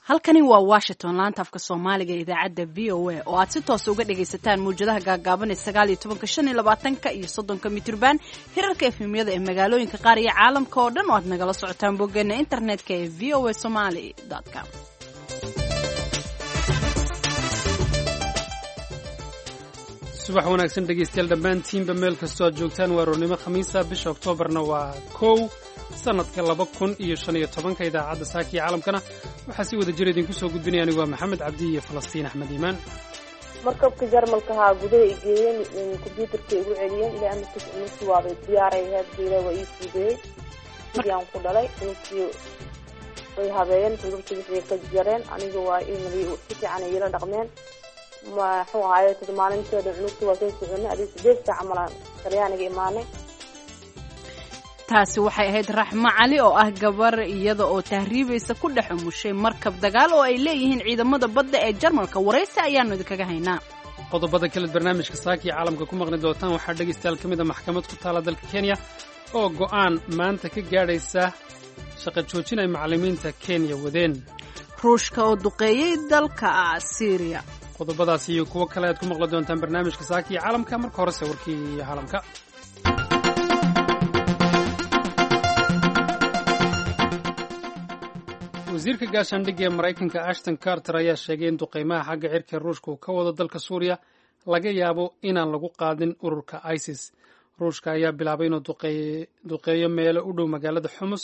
halkani waa washington laanta afka soomaaliga ee idaacadda v o a oo aad si toosa uga dhagaysataan mawjadaha gaagaaban ee sagaal iyo tobanka shan iyo labaatanka iyo soddonka mitrban hirarka efemyada ee magaalooyinka qaar iyo caalamka oo dhan oo aad nagala socotaan boggeena internetka ee v o a somaly com subax wanaagsan dhegaystayaal dhammaantiinba meel kastoo aad joogtaan waa roornimo khamiisa bisha oktoobarna waa kow sannadka laba kun iyo shan iyo tobanka idaacadda saaka iyo caalamkana waxaa si wada jir idinku soo gudbinaya anigu waa maxamed cabdi iyo falastiin axmed iimaan markabka jarmalkahaa gudaha ay geeyeen kombyuutarkay igu celiyeen ilaa amarkiis inusii waabay diyaaray heedgeeda waa ii fuudeeyey sidii aan ku dhalay inusii way habeeyeen sudurtii wixii ka jareen aniga waa imali si fiican ay ila dhaqmeen maxuu ahaaye tada maalinteeda cunugta waa soo soconay adii sideed saac malaan talyaaniga imaanay taasi waxay ahayd raxmo cali oo ah gabar iyada oo tahriibaysa ku dhex umushay markab dagaal oo ay leeyihiin ciidamada badda ee jarmalka waraysi ayaanu idinkaga haynaa qodobada kale barnaamijka saaka iyo caalamka ku maqli doontaan waxaa dhegaystayaal ka mid a maxkamad ku taala dalka kenya oo go'aan maanta ka gaadhaysa shaqa joojin ay macallimiinta kenya wadeen ruushka oo duqeeyey dalka syriya qodobadaas iyo kuwo kale aad ku maqli doontaan barnaamijka saaka iyo caalamka marka horese warkii caalamka wasiirka gaashaandhigga ee maraykanka ashton carter ayaa sheegay in duqaymaha xagga cirka ruushka uu ka wado dalka suuriya laga yaabo inaan lagu qaadin ururka isis ruushka ayaa bilaabay inuu duqeeyo meelo u dhow magaalada xumus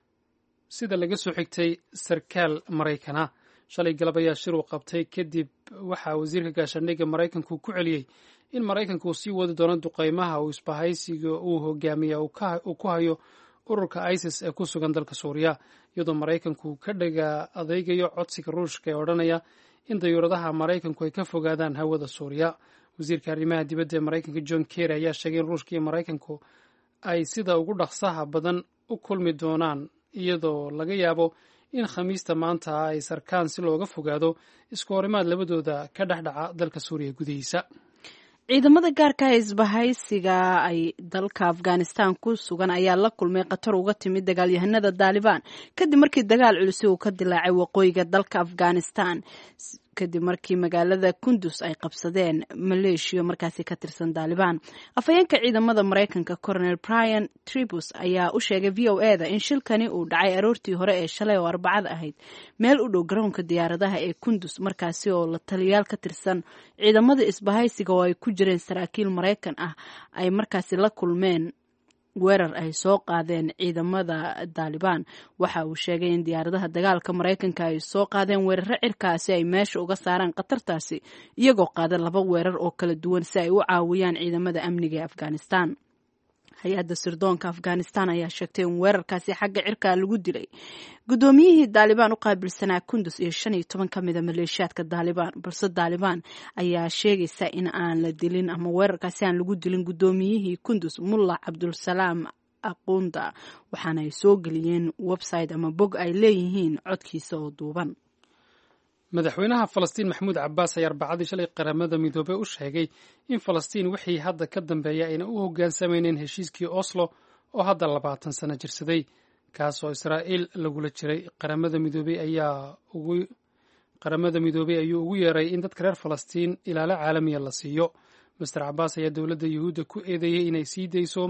sida laga soo xigtay sarkaal maraykana shalay galab ayaa shir uu qabtay kadib waxaa wasiirka gaashaandhigga maraykanku ku celiyey in maraykanka uu sii wadi doono duqaymaha uu isbahaysiga uu hogaamiya uu ku hayo ururka isis ee ku sugan dalka suuriya iyadoo maraykanku ka dhaga adeygayo codsiga ruushka ee odhanaya in dayuuradaha maraykanku ay ka fogaadaan hawada suuriya wasiirka arrimaha dibadda ee maraykanka john kerry ayaa sheegay in ruushka iyo maraykanku ay sida ugu dhaqsaha badan u kulmi doonaan iyadoo laga yaabo in khamiista maanta ay sarkaan si looga fogaado isku horimaad labadooda ka dhex dhaca dalka suuriya gudihiisa ciidamada gaarka ee isbahaysiga ay dalka afghanistan ku sugan ayaa la kulmay khatar uga timid dagaalyahanada daalibaan kadib markii dagaal culisi uu ka dilaacay waqooyiga dalka afghanistan kadib markii magaalada kundus ay qabsadeen maleeshiya markaasi ka tirsan daalibaan afhayeenka ciidamada maraykanka colonel brian tribus ayaa u sheegay v o e da in shilkani uu dhacay aroortii hore ee shalay oo arbacada ahayd meel u dhow garoonka diyaaradaha ee kundus markaasi oo la taliyaal ka tirsan ciidamada isbahaysiga oo ay ku jireen saraakiil maraykan ah ay markaasi la kulmeen weerar ay soo qaadeen ciidamada daalibaan waxa uu sheegay in diyaaradaha dagaalka maraykanka ay soo qaadeen weeraro cirkaasi ay meesha uga saaraan khatartaasi iyagoo qaada laba weerar oo kala duwan si ay u caawiyaan ciidamada amniga ee afghanistan hay-adda sirdoonka afghanistan ayaa sheegtay in weerarkaasi xagga cirka lagu dilay guddoomiyihii daalibaan u qaabilsanaa kundus iyo shan iyo toban ka mida maleeshiyaadka daalibaan balse daalibaan ayaa sheegaysa in aan la dilin ama weerarkaasi aan lagu dilin guddoomiyihii kundus mulla cabdulsalaam aqunda waxaana ay soo geliyeen website ama bog ay leeyihiin codkiisa oo duuban madaxweynaha falastiin maxamuud cabbaas ayaa arbacadii shalay qaramada midoobey u sheegay in falastiin wixii hadda ka dambeeya ayna u hoggaansamayneyn heshiiskii oslo oo hadda labaatan sano jirsaday kaasoo israa'iil lagula jiray qaramada midoobey ayaa ugu qaramada midoobey ayuu ugu yeeray in dadka reer falastiin ilaalo caalamiya la siiyo master cabbaas ayaa dowladda yuhuudda ku eedeeyey inay sii dayso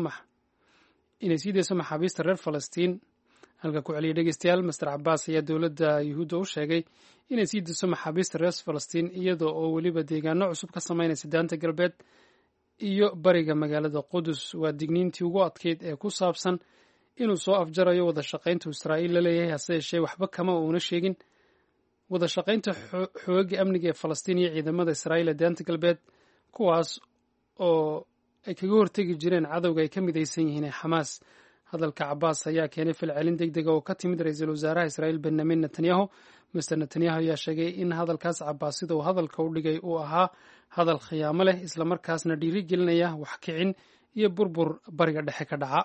inay sii dayso maxaabiista reer falastiin halka ku celiyay dhegeystayaal master cabbaas ayaa dowladda yuhuudda u sheegay inay sii dayso maxaabiista reer falastiin iyada oo weliba deegaano cusub ka samaynaysa daanta galbeed iyo bariga magaalada qudus waa digniintii ugu adkeyd ee ku saabsan inuu soo afjarayo wada shaqaynta israa'iil la leeyahay hase yeeshee waxba kama uuna sheegin wada shaqaynta xooga amniga ee falastiin iyo ciidamada israa'iil ee daanta galbeed kuwaas oo ay kaga hortegi jireen cadowga ay ka midaysan yihiin ee xamaas hadalka cabaas ayaa keenay falcelin deg dega oo ka timid ra-iisul wasaaraha israa'iil benyamin netanyahu master netanyahu ayaa sheegay in hadalkaas cabaas sida uu hadalka u dhigay uu ahaa hadal khiyaamo leh islamarkaasna dhiiri gelinaya wax kicin iyo burbur bariga dhexe ka dhaca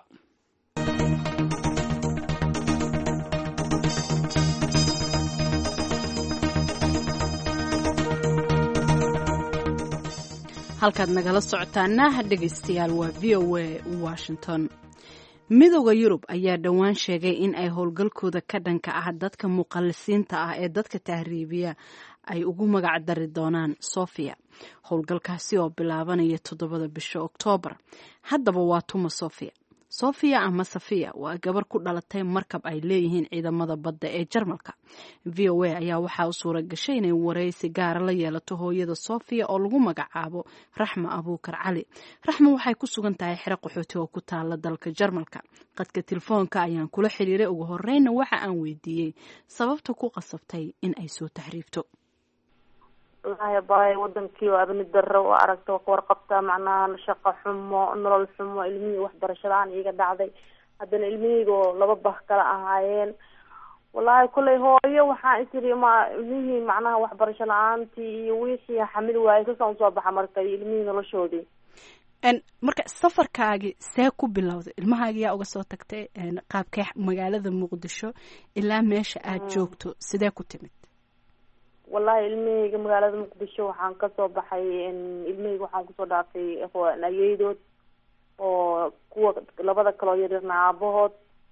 halkaad nagala socotaana dhegaystayaal waa v o a washington midooda yurub ayaa dhowaan sheegay in ay howlgalkooda ka dhanka ah dadka muqallisiinta ah ee dadka tahriibiya ay ugu magac dari doonaan sofia howlgalkaasi oo bilaabanaya toddobada bisha oktoobar haddaba waa tuma sofia sofia ama safiya waa gabar ku dhalatay markab ay leeyihiin ciidamada badda ee jarmalka v o a ayaa waxaa u suura gashay inay waraysi gaara la yeelato hooyada sofia oo lagu magacaabo raxma abuukar cali raxma waxay ku sugan tahay xero qaxooti oo ku taala dalka jarmalka qadka telefoonka ayaan kula xiriiray ugu horeyna waxa aan weydiiyey sababta ku qasabtay in ay soo tahriibto wallaahi baay wadankii waa abni daro waa aragta waa kawarqabtaa macnaha shaqo xumo nolol xumo ilmihii waxbarasho la-aan iiga dhacday haddana ilmihiyga oo laba bah kala ahaayeen wallaahi kollay hooyo waxaa isiri ma ilmihii macnaha waxbarasho la-aantii iyo wixii xamil waayey sasaan usoo baxa marka iyo ilmihii noloshoodii marka safarkaagi see ku bilowday ilmahaagi yaa uga soo tagtay qaabkee magaalada muqdisho ilaa meesha aada joogto sidee ku timid wallahi ilmahayga magaalada muqdisho waxaan kasoo baxay ilmahayga waxaan kusoo dhaafay ayeydood oo kuwa labada kaloo yaryarna aabahood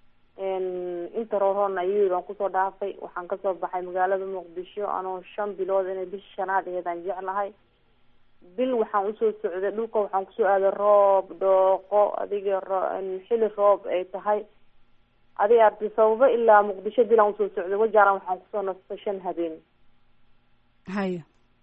inta roorhoodna ayeyd aan kusoo dhaafay waxaan kasoo baxay magaalada muqdisho anoo shan bilood inay bisha shanaad aheedaan jeclahay bil waxaan usoo socday dhulka waxaan kusoo aaday roob dhooqo adiga xili roob ay tahay adig arti sababo ilaa muqdisho bilaan usoo socday wajaaran waxaan kusoo nastay shan habeen haya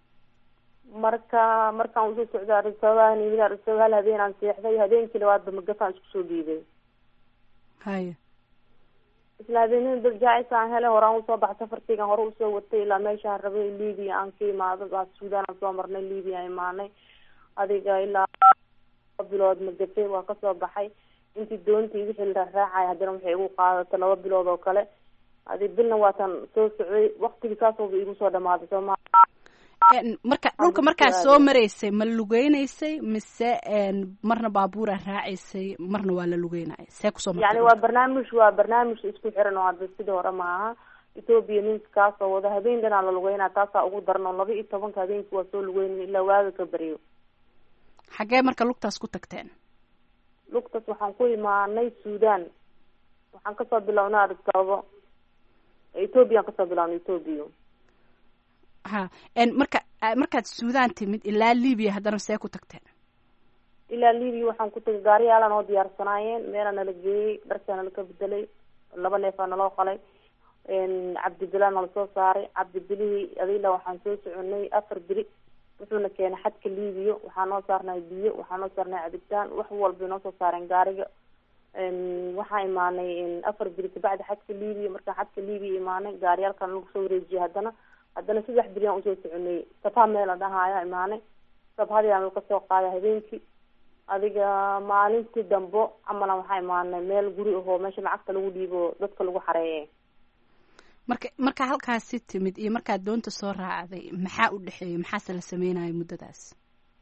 marka markaan usoo socday arisababaan imid arisabab hal habeen aan seexday habeenkii labaadba magafaan isku soo dhiibay haya isla habeenada darjaacis aan helay horaan usoo baxay safarkeygan hore usoo watay ilaa meeshaan rabay libia aan ka imaado sudan aan soo marnay libia aan imaanay adiga ilaa bilood magafe waa kasoo baxay intii doontii wixii la raacay haddana waxay igu qaadatay laba bilood oo kale adi bilna waatan soo socday waktigii saasooba igu soo dhamaaday sooma marka dhulka markaa soo maraysay ma lugeynaysay mise marna baabuura raacaysay marna waa la lugeynaya see kusoo yani waa barnaamij waa barnaamij isku xiran oo hadda sidii hore maaha ethoopia ninka kaasoo wada habeen dhanaa la lugeynaa taasaa ugu daran oo laba iyo tobanka habeenkii waa soo lugeynay ilaa waaga ka baryo xaggee marka lugtaas ku tagteen lugtaas waxaan ku imaanay sudan waxaan kasoo bilownay arisababo ethoopia aan kasoo bilownay ethoopia ha marka markaad sudan timid ilaa libya haddana see ku tagteen ilaa libya waxaan ku tagay gaariyaalan oo diyaarsanaayeen meelaa nala geeyey dharkaa nala ka bedelay laba neefaa naloo qalay cabdibila nala soo saaray cabdibilihii adila waxaan soo soconay afar beri wuxuuna keenay xadka libya waxaa noo saarnay biyo waxaa noo saarnay cabitaan wax walbay noo soo saareen gaariga waxaa imaanay afar beri kabacdi xadka libya markaan xadka libya imaanay gaariyaalkan lagu soo wareejiyay haddana haddana saddex beri aan usoo soconay sabha meel la dhahaayo imaanay sabhadii aan kasoo qaaday habeenkii adiga maalintii dambo camalan waxaa imaanay meel guri ahoo meesha lacagta lagu dhiibo dadka lagu xareeye marka markaa halkaasi timid iyo markaad doonta soo raacday maxaa u dhexeeyay maxaase la sameynaya muddadaas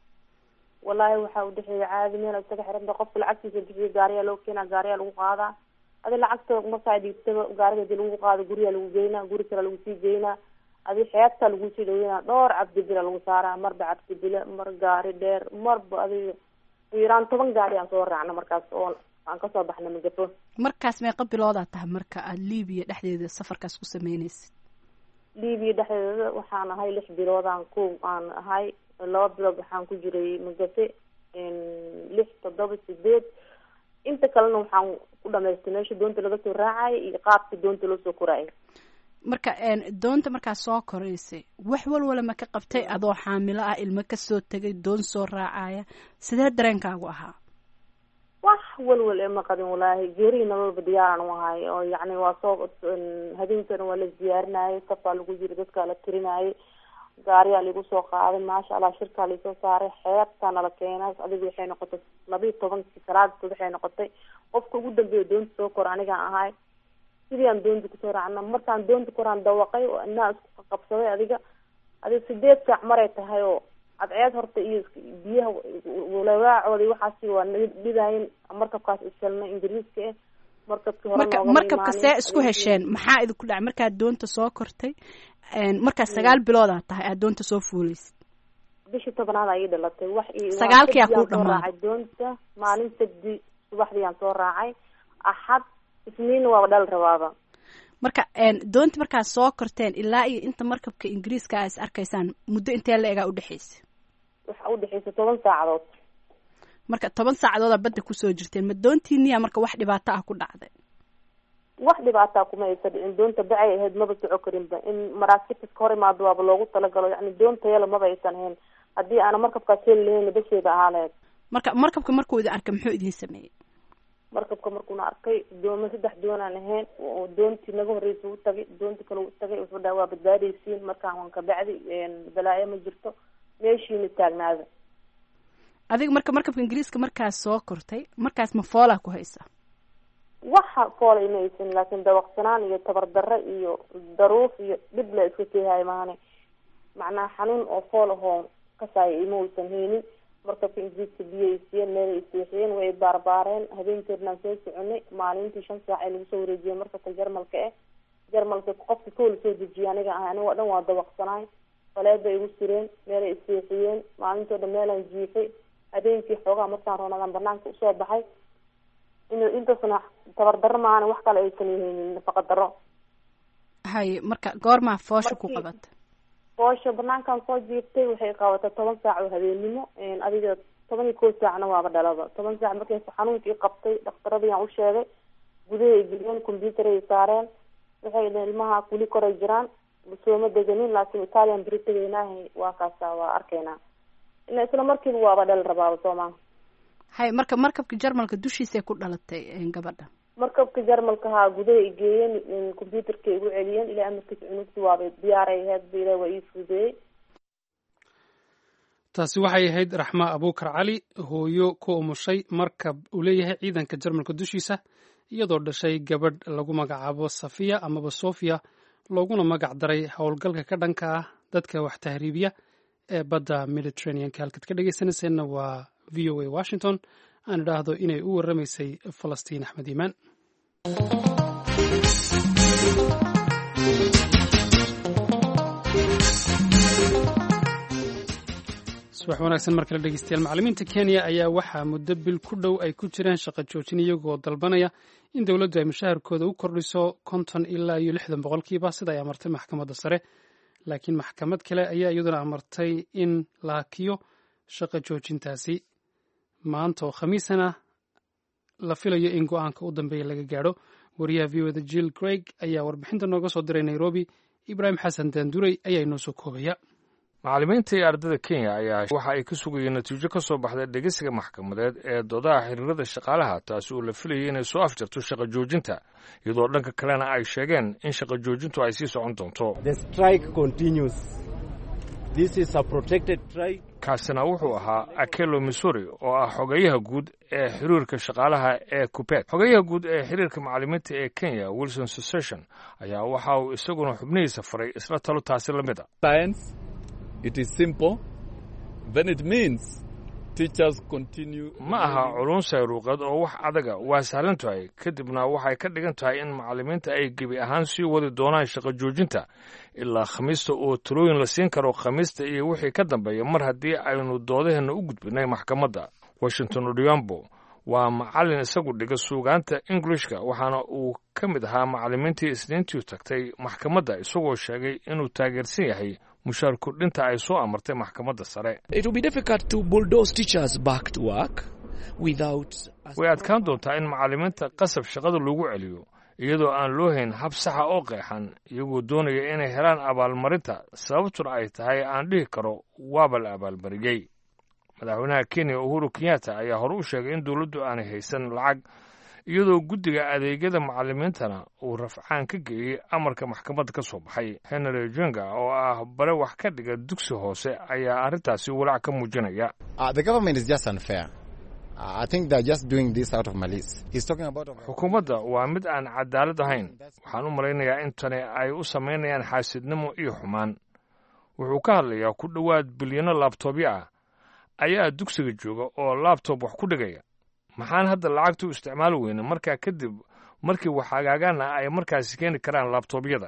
wallahi waxaa udhexeeya caadi meel isaga xiranta qofka lacagtiisa bixiya gaariyaa loo keenaa gaariyaa lagu qaadaa adi lacagta markaa dhiibtaba gaariga hadii lagu qaado guriyaa lagu geynaa guri kale lagu sii geynaa adi xeebtaa lagu sii dhaweynaa dhowr cabdibila lagu saaraa marba cabdibile mar gaari dheer marba adiga yaraan toban gaari aan soo raacna markaas oo aan kasoo baxna magafo markaas meeqa biloodaa tahay marka aada libiya dhexdeeda safarkaas ku sameyneysid libiya dhexdeeda waxaan ahay lix biloodaan ku aan ahay laba bilood waxaan ku jiray magafe lix toddoba sideed inta kalena waxaan ku dhamaystay meesha doonta laga soo raacay iyo qaabka doonta loo soo koraayay marka doonta markaa soo koraysay wax walwala ma ka qabtay adoo xaamilo ah ilmo kasoo tegay doon soo raacaya sidee dareenkaagu ahaa wax walwal ee ma qabin walaahi geerihi nololba diyaaran u ahay oo yacni waa soo habeenkana waa la diyaarinayay safaa lagu jira dadkaa la tirinayay gaariyaa laigu soo qaaday maasha allah shirkaa laisoo saaray xeebtaa nala keenay adiga waxay noqotay labiiyo tobankii salaadkood waxay noqotay qofka ugu dambeeya doonta soo kor anigaan ahay sidii aan doonta kusoo raacna markaan doonta koraan dawaqay oo inaa isku qabsaday adiga adiga sideed saac maray tahay oo cadceed horta iyo biyaha walawaacoodi waxaasi waa dhidaayin markabkaas ishelnay ingiriiska eh markabkii hore marka markabka see isku hesheen maxaa idinku dhacay markaad doonta soo kortay markaad sagaal biloodaa tahay aad doonta soo fuuleysid bishii tobnaad ayay dhalatay wax sagaalkii aa kuu soo dhamaaday raacay doonta maalin sabdi subaxdii aan soo raacay axad isniinna waaba dhal rabaaba marka doonta markaad soo korteen ilaa iyo inta markabka ingiriiska a is arkaysaan muddo intee la egaa udhexeysa waxa udhexeysa toban saacadood marka toban saacadoodaa badda kusoo jirteen ma doontiiniya marka wax dhibaato ah ku dhacday wax dhibaataa kuma aysa dhicin doonta bacay ahayd maba soco karinba in maraakiibta iska hor imaado waaba loogu talagalo yani doonta yala maba aysan ahayn haddii aana markabkaas heli lahayn basheeda ahaa lahayd marka markabka markuu idin arkay muxuu idiin sameeyey markabka markuuna arkay dooma saddex doonaan ahayn oo doontii naga horreysa u tagay doontii kale u tagay wuxuu dhaha waa badbaadaysiin markaan waan ka bacdi balaayo ma jirto meeshiina taagnaada adiga marka markabka ingiriiska markaas soo kortay markaas ma foolaa ku haysa waxa foola ima aysan laakiin dabaqsanaan iyo tabardarre iyo daruuf iyo dhib la iska keehayo maane macnaha xanuun oo fool ahoo kasaayo ima aysan haynin markabka ingiriiska biyo ay siiyeen meelay iseexiyeen way baarbaareen habeenkeednaan soo soconay maalintii shan saac ay lagu soo wareejiyeen markabka jarmalka eh jarmalka qofka koola soo dejiya aniga ah aniga o dhan waa dabaqsanaay faleed bay igu sireen meelay iseexiyeen maalintoo dhan meelaan jiifay habeenkii xoogaa markaan roonadaan banaanka usoo baxay in intaasna tabardarro maana wax kale aysan haynin nafaqa darro haye marka goormaa foosha ku qabata foosha banaankan soo jiiftay waxay qabatay toban saac oo habeenimo adiga toban iyo kow saacna waaba dhalaba toban saac markay xanuunkii qabtay dhakhtaradiyaan u sheegay gudaha ay geliyeen combyuutar ay saareen waxay dhaheen ilmaha weli koray jiraan sooma deganin laakiin italian beri tegaynaaha waa kaasa waa arkaynaa ila isla markiiba waaba dhal rabaaba soomaa hay marka markabka jarmalka dushiisay ku dhalatay gabadha markabka jarmalka haa gudaha i geeyeen combyuutarkay igu celiyeen ilaa amarkiisa cunugti waabay diyaaray ahayd ba ilah waa ii fudeeyey taasi waxay ahayd raxma abuukar cali hooyo ku umushay markab uu leeyahay ciidanka jarmalka dushiisa iyadoo dhashay gabadh lagu magacaabo safiya amaba sofia looguna magac daray howlgalka ka dhanka ah dadka wax tahriibiya ee badda mediterraneanka halkaad ka dhegeysanayseena waa v o a washington aan idhaahdo inay u warramaysay falastiin axmed iimaan subax wanaagsan mar kale dhegeystayaal macallimiinta kenya ayaa waxaa muddo bil ku dhow ay ku jireen shaqo joojin iyagoo dalbanaya in dowladdu ay mushaharkooda u kordhiso konton ilaa iyo lixdan boqolkiiba sida ay amartay maxkamadda sare laakiin maxkamad kale ayaa iyaduna amartay in la hakiyo shaqo joojintaasi maanta oo khamiisana la filayo in go-aanka u dambeeya laga gaadho wariyaha v o da jill craig ayaa warbixinta nooga soo diray nairobi ibraahim xasan daanduray ayaa inoo soo koobaya macallimiinta iyo ardada kenya ayaa waxa ay ka sugayeen natiijo ka soo baxda dhegeysiga maxkamadeed ee doodaha xiriirada shaqaalaha taasi oo la filayay inay soo afjarto shaqo joojinta iyadoo dhanka kalena ay sheegeen in shaqo joojintu ay sii socon doonto kaasina wuxuu ahaa akelo missouri oo ah xogeyaha guud ee xiriirka shaqaalaha ee kupet xogeyaha guud ee xiriirka macallimiinta ee kenya wilson succession ayaa waxa uu isaguna xubnihiisa faray isla talo taasi la mid a ma aha culun sayruuqeed oo wax adaga waa sahlan tahay kadibna waxay ka dhigan tahay in macallimiinta ay gebi ahaan sii wadi doonaan shaqo joojinta ilaa khamiista oo talooyin la siin karo khamiista iyo wixii ka dambeeya mar haddii aynu doodaheenna u gudbinay maxkamadda washington odhiambo waa macallin isagu dhiga suugaanta englishka waxaana uu ka mid ahaa macallimiintii isniintii tagtay maxkamadda isagoo sheegay inuu taageersan yahay mushaar kordhinta ay soo amartay maxkamadda sare way adkaan doontaa in macallimiinta qasab shaqada lagu celiyo iyadoo aan loo hayn hab saxa oo qeexan iyagoo doonaya inay helaan abaalmarinta sababtuna ay tahay aan dhihi karo waaba la abaalmariyey madaxweynaha kenya uhuru kenyatta ayaa hore u sheegay in dowladdu aanay haysan lacag iyadoo guddiga adeegyada macallimiintana uu rafcaan ka geeyey amarka maxkamadda ka soo baxay henry jenga oo ah bare wax ka dhiga dugsi hoose ayaa arrintaasi walaac ka muujinaya xukuumadda waa mid aan cadaalad ahayn waxaan u malaynayaa in tani ay u samaynayaan xaasidnimo iyo xumaan wuxuu ka hadlayaa ku dhowaad bilyano laabtoobyo ah ayaa dugsiga jooga oo laabtob wax ku dhigaya maxaan hadda lacagta u isticmaali weyne markaa kadib markii wax hagaagaana ay markaasi keeni karaan laabtoobyada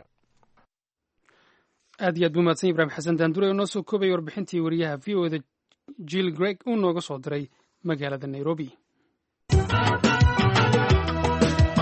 aad iyo aad buu mahadsan ibrahim xasan daandure oo noo soo koobaya warbixintii wariyaha v o da jill greg uu nooga soo diray magaalada nairobi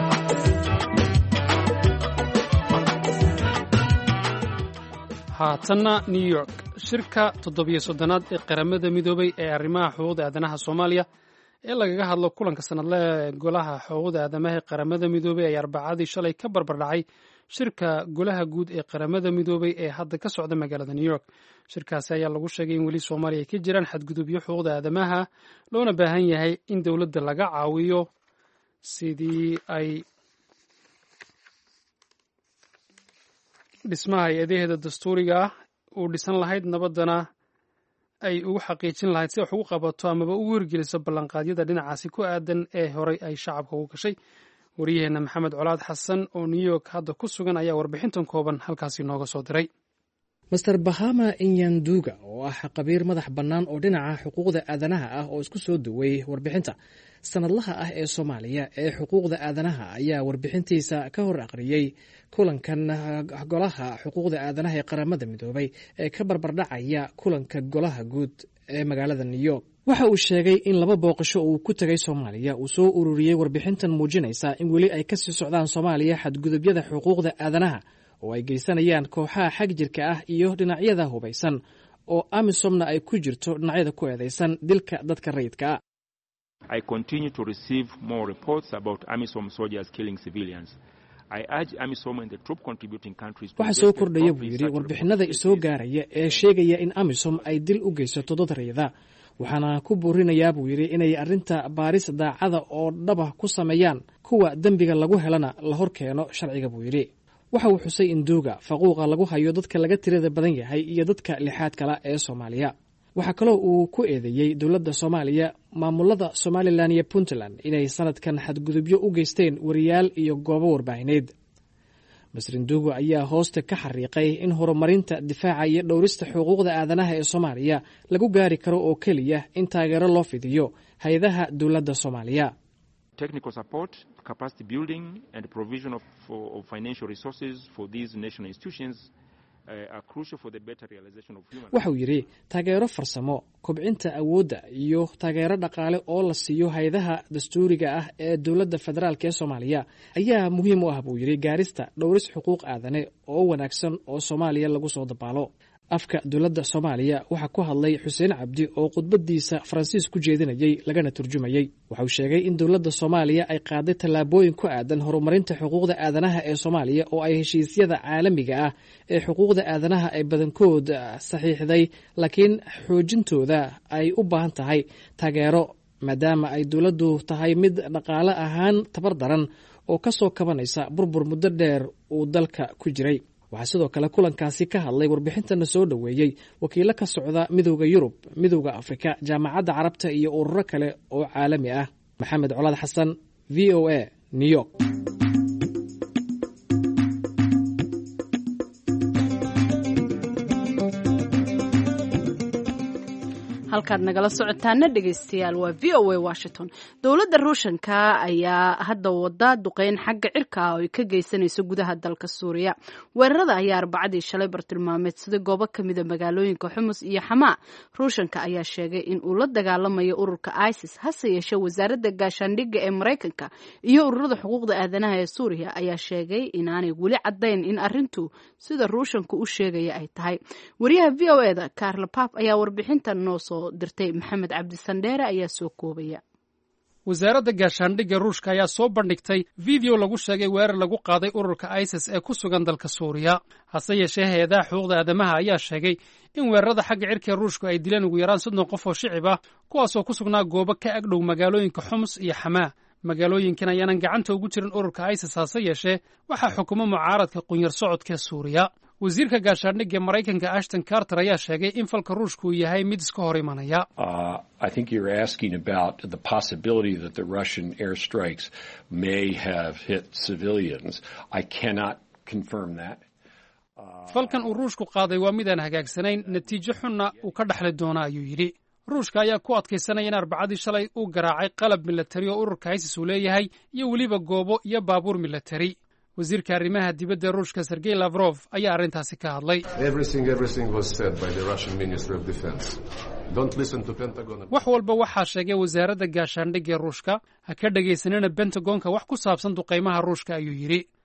haatanna new york shirka toddobiyo soddonaad ee qaramada midoobay ee arrimaha xuquuqda aadanaha soomaaliya ee lagaga hadlo kulanka sanadle ee golaha xuquuqda aadamaha ee qaramada midoobay ayaa arbacadii shalay ka barbardhacay shirka golaha guud ee qaramada midoobay ee hadda ka socda magaalada new york shirkaasi ayaa lagu sheegay in weli soomaaliya ay ka jiraan xadgudubyo xuquuqda aadamaha loona baahan yahay in dowladda laga caawiyo sidii ay dhismaha hay-adaheeda dastuuriga ah uu dhisan lahayd nabaddana ay ugu xaqiijin lahayd si wax ugu qabato amaba ugu hirgeliso ballanqaadyada dhinacaasi ku aadan ee horey ay shacabka ugu gashay wariyaheenna maxamed colaad xasan oo new york hadda ku sugan ayaa warbixintan kooban halkaasi nooga soo diray master bahama inyanduga oo ah qabiir madax bannaan oo dhinaca xuquuqda aadanaha ah oo isku soo duway warbixinta sanadlaha ah ee soomaaliya ee xuquuqda aadanaha ayaa warbixintiisa ka hor aqriyey kulankan golaha xuquuqda aadanaha ee qaramada midoobay ee ka barbardhacaya kulanka golaha guud ee magaalada new york waxa uu sheegay in laba booqasho uu ku tegay soomaaliya uu soo ururiyey warbixintan muujinaysa in weli ay kasii socdaan soomaaliya xadgudubyada xuquuqda aadanaha oo ay geysanayaan kooxaha xag jirka ah iyo dhinacyada hubaysan oo amisomna ay ku jirto dhinacyada ku eedeysan dilka dadka rayidka ah waxaa soo kordhaya buu yidhi warbixinada isoo gaaraya ee sheegaya in amisom ay dil u geysato dad rayida waxaana ku buurinayaa buu yidhi inay arrinta baaris daacada oo dhaba ku sameeyaan kuwa dembiga lagu helana la hor keeno sharciga buu yidhi waxa uu xusay in duuga faquuqa lagu hayo dadka laga tirada badan yahay iyo dadka lixaad kala ee soomaaliya waxaa kaloo uu ku eedeeyey dowladda soomaaliya maamulada somalilan iyo puntland inay sanadkan xadgudubyo u geysteen wariyaal iyo goobo warbaahineed masrinduugo ayaa hoosta ka xariiqay in horumarinta difaaca iyo dhowrista xuquuqda aadanaha ee soomaaliya lagu gaari karo oo keliya in taageero loo fidiyo hay-adaha dowladda soomaaliya waxa uu yidhi taageero farsamo kobcinta awoodda iyo taageero dhaqaale oo la siiyo hay-adaha dastuuriga ah ee dowladda federaalk ee soomaaliya ayaa muhiim u ah buu yidhi gaarista dhowris xuquuq aadane oo wanaagsan oo soomaaliya lagu soo dabaalo afka dowladda soomaaliya waxaa ku hadlay xuseen cabdi oo khudbadiisa faransiis ku jeedinayey lagana turjumayey waxauu sheegay in dowladda soomaaliya ay qaaday tallaabooyin ku aadan horumarinta xuquuqda aadanaha ee soomaaliya oo ay heshiisyada caalamiga ah ee xuquuqda aadanaha ay badankood saxiixday laakiin xoojintooda ay u baahan tahay taageero maadaama ay dowladdu tahay mid dhaqaale ahaan tabar daran oo ka soo kabanaysa burbur muddo dheer uu dalka ku jiray waxaa sidoo kale kulankaasi ka hadlay warbixintana soo dhoweeyey wakiilo ka socda midowda yurub midowda afrika jaamacadda carabta iyo ururo kale oo caalami ah maxamed colaad xasan v o a new york halkaad nagala socotaana dhegeystayaal waa v o a washington dowladda ruushanka ayaa hadda wada duqeyn xagga cirka ah oo ay ka geysanayso gudaha dalka suuriya weerarada ayaa arbacadii shalay bartilmaameedsaday goobo kamida magaalooyinka xumus iyo xamaa ruushanka ayaa sheegay in uu la dagaalamayo ururka isis hase yeeshee wasaaradda gaashaandhigga ee maraykanka iyo ururada xuquuqda aadanaha ee suuriya ayaa sheegay inaanay weli cadayn in arintu sida ruushanku u sheegaya ay tahay wariyaha v o eda carla pap ayaa warbixintan noo soo dirtay maxamed cabdisandheere ayaa soo koobaya wasaaradda gaashaandhigga ruushka ayaa soo bandhigtay video lagu sheegay weerar lagu qaaday ururka isis ee ku sugan dalka suuriya hase yeeshee hay-adaha xuquuqda aadamaha ayaa sheegay in weerarada xagga cirka ruushku ay dileen ugu yaraan soddon qof oo shicib ah kuwaasoo ku sugnaa goobo ka agdhow magaalooyinka xumus iyo xamaa magaalooyinkan ayaanan gacanta ugu jirin ururka isis hase yeeshee waxaa xukumo mucaaradka qunyar socodka suuriya wasiirka gaashaandhigga maraykanka ashton carter ayaa sheegay in falka ruushku uu yahay mid iska hor imanaya falkan uu ruushku qaaday waa midaan hagaagsanayn natiijo xunna uu ka dhexli doona ayuu yidhi ruushka ayaa ku adkaysanaya in arbacadii shalay uu garaacay qalab milatari oo ururka isis uu leeyahay iyo weliba goobo iyo baabuur milatari wasiirka arrimaha dibadda ruushka sergey lafrof ayaa arrintaasi ka hadlay wax walba waxaa sheegay wasaaradda gaashaandhigga ruushka ha ka dhegaysanina bentagonka wax ku saabsan duqaymaha ruushka ayuu yidhi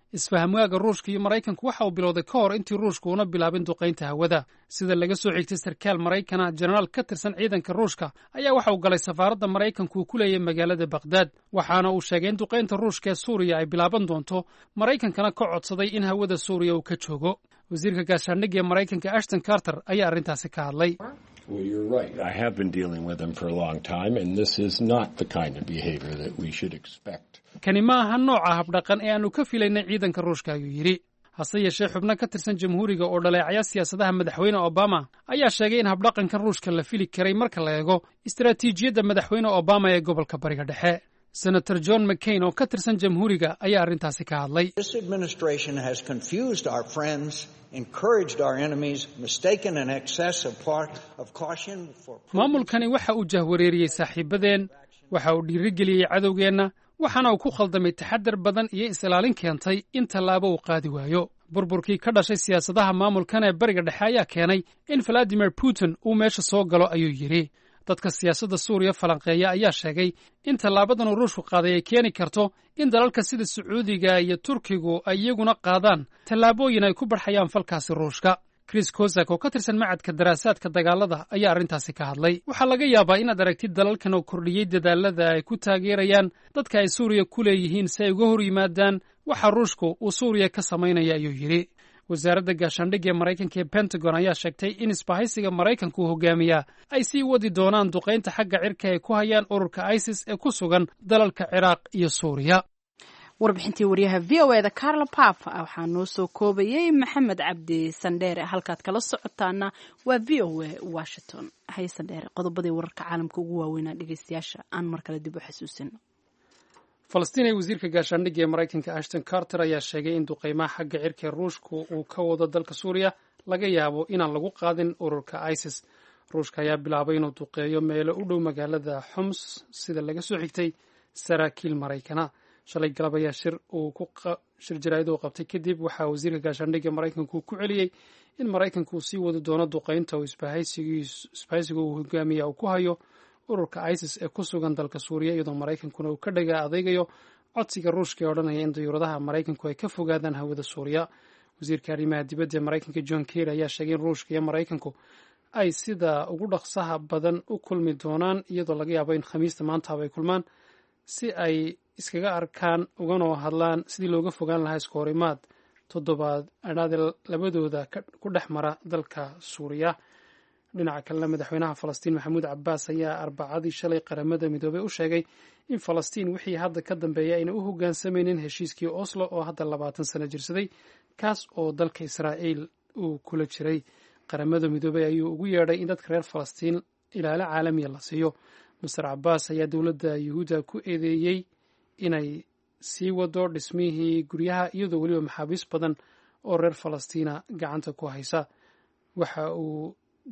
isfahamwaaga ruushka iyo maraykanku waxa uu bilowday ka hor intii ruushku una bilaabin duqaynta hawada sida laga soo xigtay sarkaal maraykana jenaraal ka tirsan ciidanka ruushka ayaa waxa uu galay safaaradda maraykanku uu ku leeyahay magaalada bakhdad waxaana uu sheegay in duqaynta ruushka ee suuriya ay bilaaban doonto maraykankana ka codsaday in hawada suuriya uu ka joogo wasiirka gaashaandhigga ee maraykanka ashton carter ayaa arrintaasi ka hadlay Well, you're right. I have been dealing with them for a long time, and this is not the kind of behavior that we should expect. kani ma aha nooca habdhaqan ee aannu ka filaynay ciidanka ruushka ayuu yidhi hase yeeshee xubno ka tirsan jamhuuriga oo dhaleecaya siyaasadaha madaxweyne obama ayaa sheegay in habdhaqankan ruushka la fili karay marka la eego istaraatiijiyadda madaxweyne obama ee gobolka bariga dhexe senator john mccain oo ka tirsan jamhuuriga ayaa arrintaasi ka hadlay This administration has confused our friends, encouraged our enemies, mistaken an excess of, par- of caution for. maamulkani waxa uu jahwareeriyey saaxiibadeen waxa uu dhiirigeliyey cadowgeenna waxaana uu ku khaldamay taxadar badan iyo is-ilaalin keentay in tallaabo uu qaadi waayo burburkii ka dhashay siyaasadaha maamulkan ee bariga dhexe ayaa keenay in valadimir putin uu meesha soo galo ayuu yidhi dadka siyaasadda suuriya falanqeeya ayaa sheegay in tallaabadan uu ruushku qaaday ay keeni karto in dalalka sida sacuudiga iyo turkigu ay iyaguna qaadaan tallaabooyin ay ku barxayaan falkaasi ruushka chris kosak oo ka tirsan macadka daraasaadka dagaalada ayaa arrintaasi ka hadlay waxaa laga yaabaa inaad aragtid dalalkan oo kordhiyey dadaalada ay ku taageerayaan dadka ay suuriya ku leeyihiin si ay uga hor yimaadaan waxa ruushku uu suuriya ka samaynaya ayuu yidhi wasaaradda gaashaandhigga ee maraykanka ee pentagon ayaa sheegtay in isbahaysiga maraykanku uu hogaamiyaa ay sii wadi doonaan duqaynta xagga cirka ay ku hayaan ururka isis ee ku sugan dalalka ciraaq iyo suuriya warbixintii waryaha v o eda carla pap waxaa noo soo koobayay maxamed cabdi sandheere halkaad kala socotaana waa v o a washington haye sandheere qodobadii wararka caalamka ugu waaweynaa dhegeystayaasha aan mar kale dib u xasuusino falastiin ee wasiirka gaashaandhigga ee maraykanka ashton carter ayaa sheegay in duqaymaha xagga cirka ee ruushku uu ka wado dalka suuriya laga yaabo inaan lagu qaadin ururka isis ruushka ayaa bilaabay inuu duqeeyo meelo u dhow magaalada xoms sida laga soo xigtay saraakiil maraykana shalay galab ayaa shir uu shir jaraa'id uu qabtay kadib waxaa wasiirka gaashaandhigga maraykanku ku celiyey in maraykanku uu sii wadi doono duqaynta uu isbahaysiga uu hogaamiya uu ku hayo ururka isis ee ku sugan dalka suuriya iyadoo maraykankuna uu ka dhaga adeegayo codsiga ruushka ee odhanaya in dayuuradaha maraykanku ay ka fogaadaan hawada suuriya wasiirka arrimaha dibadda ee maraykanka john kerry ayaa sheegay in ruushka iyo maraykanku ay sida ugu dhaqsaha badan u kulmi doonaan iyadoo laga yaabo in khamiista maantaaba ay kulmaan si ay iskaga arkaan uganoo hadlaan sidii looga fogaan lahaa isku horimaad toddobaad adhaade labadooda ku dhex mara dalka suuriya dhinaca kalena madaxweynaha falastiin maxamuud cabaas ayaa arbacadii shalay qaramada midoobey u sheegay in falastiin wixii hadda ka dambeeya ayna u hogaansamaynin heshiiskii oslo oo hadda labaatan sano jirsaday kaas oo dalka israa'iil uu kula jiray qaramada midoobey ayuu ugu yeedhay in dadka reer falastiin ilaalo caalamiya la siiyo master cabaas ayaa dowladda yuhuudda ku eedeeyey inay sii wado dhismihii guryaha iyadoo weliba maxaabiis badan oo reer falastiina gacanta ku haysa waxa uu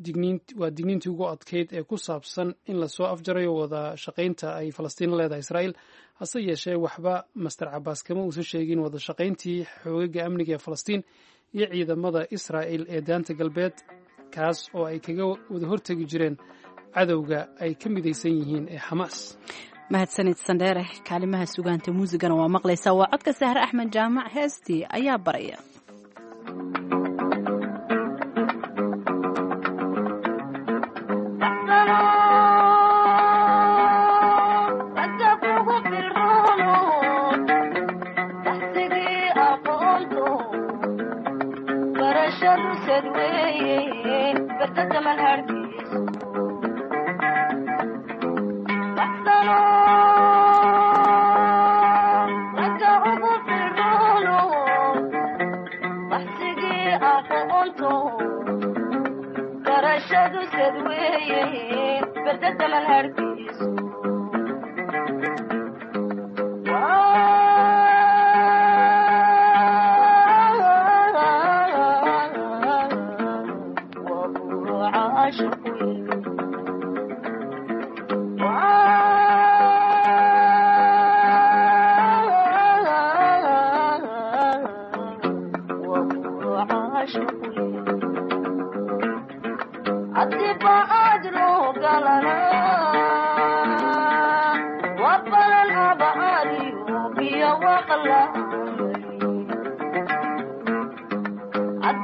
waa digniintii ugu adkeyd ee ku saabsan in lasoo afjarayo wada shaqaynta ay falastiin leedahay israa'iil hase yeeshee waxba master cabaas kama uusan sheegin wada shaqayntii xoogaga amniga ee falastiin iyo ciidamada israa'il ee daanta galbeed kaas oo ay kaga wada hortegi jireen cadowga ay ka midaysan yihiin ee xamaas mahadsanid sandheere kaalimaha sugaanta muusigana waa maqlaysaa waa codka sahre axmed jaamac heestii ayaa baraya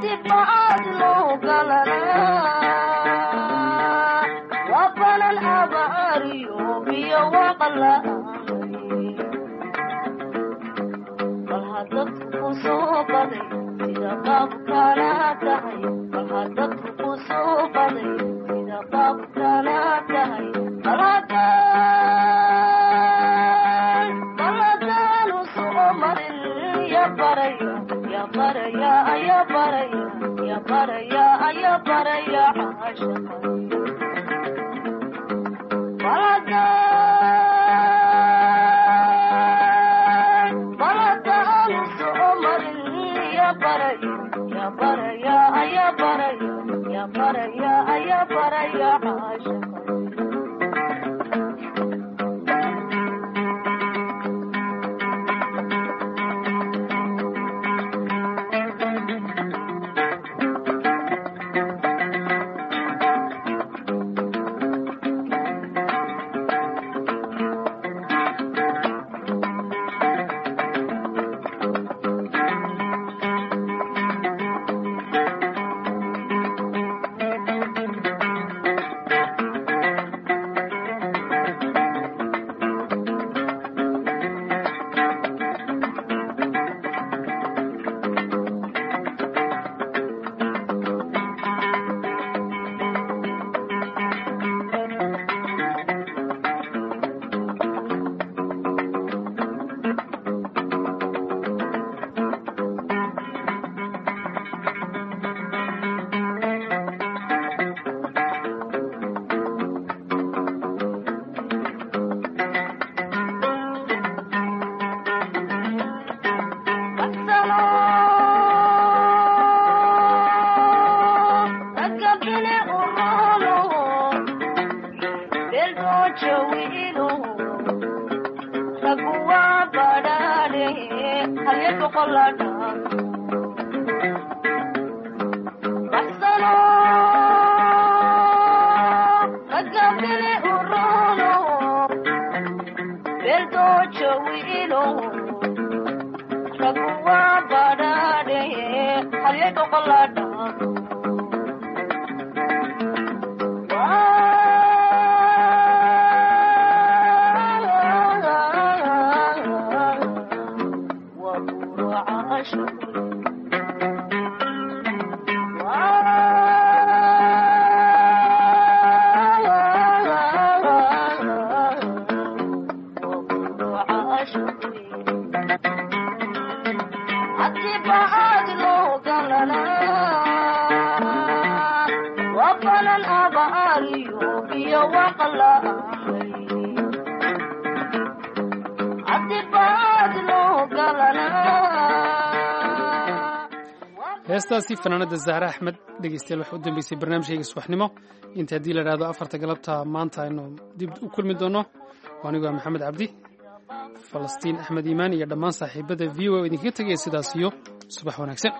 heestaasi fanaanada zahre axmed dhegeystayaal waxa u dambeysay barnaamijkayga subaxnimo inta haddii la idhahdo afarta galabta maanta aynu dib u kulmi doonno anigu waa maxamed cabdi falastiin axmed iimaan iyo dhammaan saaxiibada v o idinkaga tegaya sidaas iyo subax wanaagsan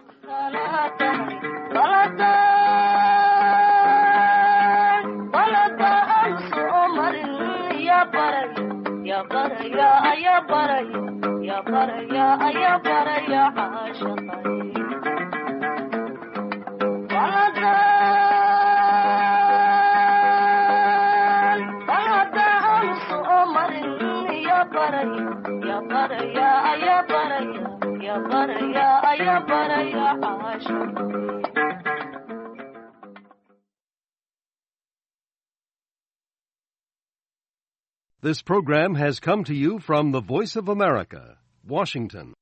This program has come to you from the Voice of America, Washington.